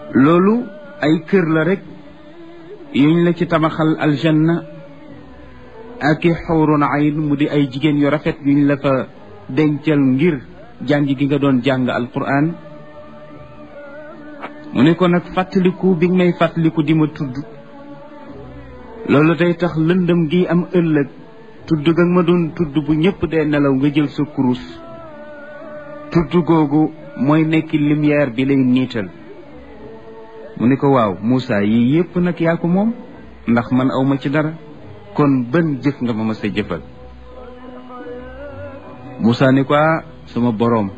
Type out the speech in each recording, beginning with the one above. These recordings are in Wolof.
loolu ay kër la rek yuñ la ci tabaxal aljanna ak i xawrun ayn mu di ay jigéen yu rafet yuñ la fa dencal ngir jàng gi nga doon jàng alquran mu ne ko nag fàttaliku bi nga may fàttaliku di ma tudd loolu day tax lëndëm gi am ëllëg tudd ga ma doon tudd bu ñëpp dee nelaw nga jël sa kurus tudd googu mooy nekk lumière bi lay niital mu ne ko waaw Moussa yii yépp nag yaa ko moom ndax man awma ci dara kon ban jëf nga ma ma sa jëfal Moussa ni ko sama boroom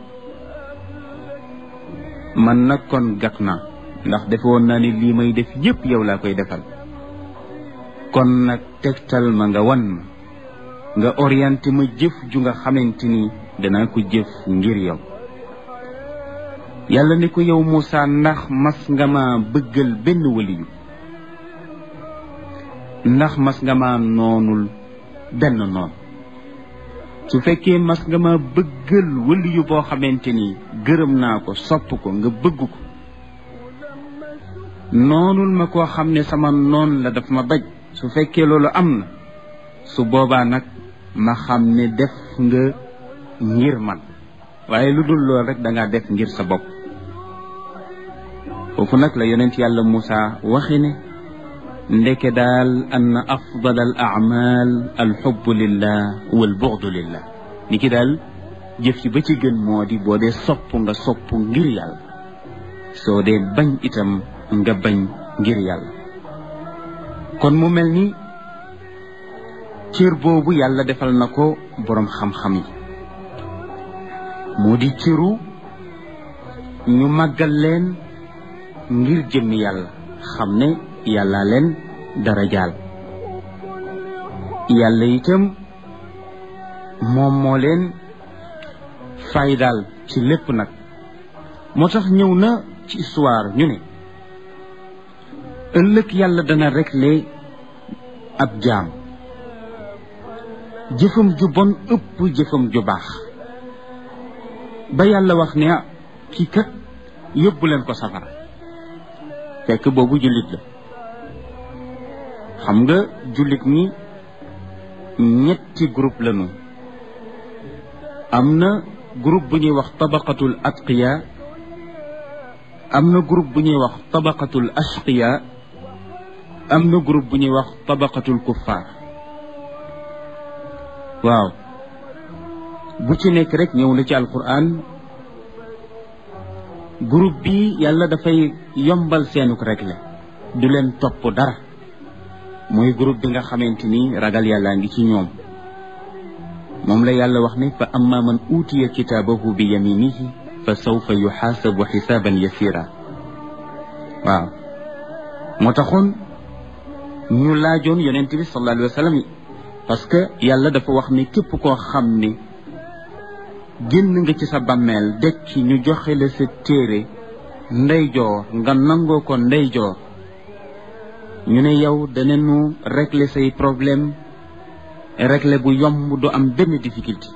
man nag kon gàtt naa ndax defe woon naa ni lii may def yépp yow laa koy defal kon nag tegtal ma nga wan ma nga orienté ma jëf ju nga xamante ni danaa ko jëf ngir yow yàlla ni ko yow Moussa ndax mas nga ma bëggal benn waliyu ndax mas nga ma noonul benn noon su fekkee mas nga ma bëggal waliyu boo xamante ni gërëm naa ko sopp ko nga bëgg ko noonul ma koo xam ne sama noon la daf ma baj su fekkee loolu am na su boobaa nag ma xam ne def nga ngir man waaye lu dul lool rek da ngaa def ngir sa bopp foofu nag la yonent yàlla Moussa waxi ne ndeke daal ann afdal al amal alxubbu lillah wal buxdu lillah ni ki daal jëf ci ba ci gën moo di boo dee sopp nga sopp ngir yàlla soo dee bañ itam nga bañ ngir yàlla kon mu mel ni cër boobu yàlla defal na ko boroom xam-xam yi moo di cëru ñu màggal leen ngir jëmmi yàlla xam ne yàlla leen dara jaal yàlla itam moom moo leen faydaal ci lépp nag moo tax ñëw na ci histoire ñu ne ëllëg yàlla dana régler ab jaam jëfam ju bon ëpp jëfam ju baax ba yàlla wax ne ah kii kat yóbbu leen ko safara fekk boobu jullit la xam nga jullit ñi ñetti groupe lañu am na groupe bu ñuy wax tabaqatul atqiya am na groupe bu ñuy wax tabaqatul ashqiya am na groupe bu ñuy wax tabaqatul kuffar waaw bu ci nekk rek ñëw na ci alquran groupe bi yàlla dafay yombal seenuk réglé du leen topp dara mooy groupe bi nga xamante ni ragal yàllaa ngi ci ñoom moom la yàlla wax ne fa amma man uutiya kitaabahu bi yaminihi fa sawfa yuxaasabu xisaaban yasira waaw moo taxoon ñu laajoon yonent bi sallallahu alayhi wa sallam parce que yàlla dafa wax ni képp koo xam ni génn nga ci sa bàmmeel dekki ñu joxe la sa téere ndeyjoor nga nangoo ko ndeyjoor ñu ne yow danañu régler say problème régler bu yomb du am benn difficulté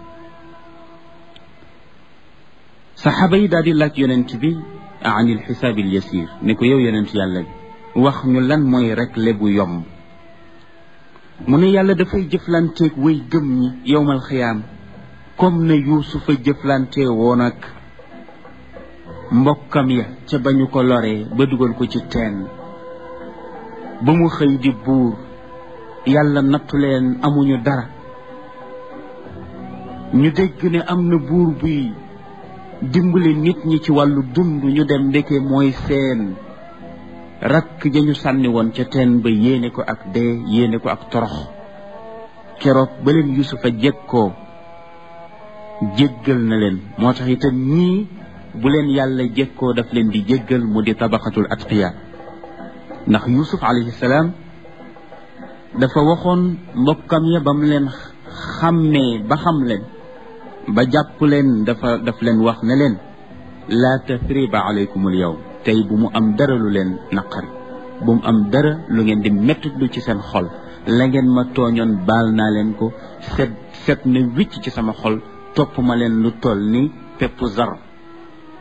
saxaaba yi daal di laaj yonent bi anil xisaabil yasir ne ko yow yonent yàlla bi wax ñu lan mooy régler bu yomb mu ne yàlla dafay jëflanteeg way gëm ñi yowmal xiyaam comme ne yuusufa jëflante woon ak mbokkam ya ca ba ñu ko loree ba dugal ko ci teen ba mu xëy di buur yàlla nattu leen amuñu dara ñu dégg ne am na buur buy dimbali nit ñi ci wàllu dund ñu dem ndeke mooy seen rakk ja ñu sànni woon ca teen ba yéene ko ak dee yéene ko ak torox keroog ba leen yusufa jekkoo jéggal na leen moo tax itam ñii bu leen yàlla jekkoo daf leen di jéggal mu di tabaxatul atqiya ndax yusuf alayhi salaam dafa waxoon mbokkam ya ba mu leen xàmmee ba xam leen ba jàpp leen dafa daf leen wax ne leen laa tathriba alaykum al yawm tey bu mu am dara lu leen naqari bu mu am dara lu ngeen di mettitlu ci seen xol la ngeen ma tooñoon baal naa leen ko set set na wicc ci sama xol topp ma leen lu toll ni pepp zar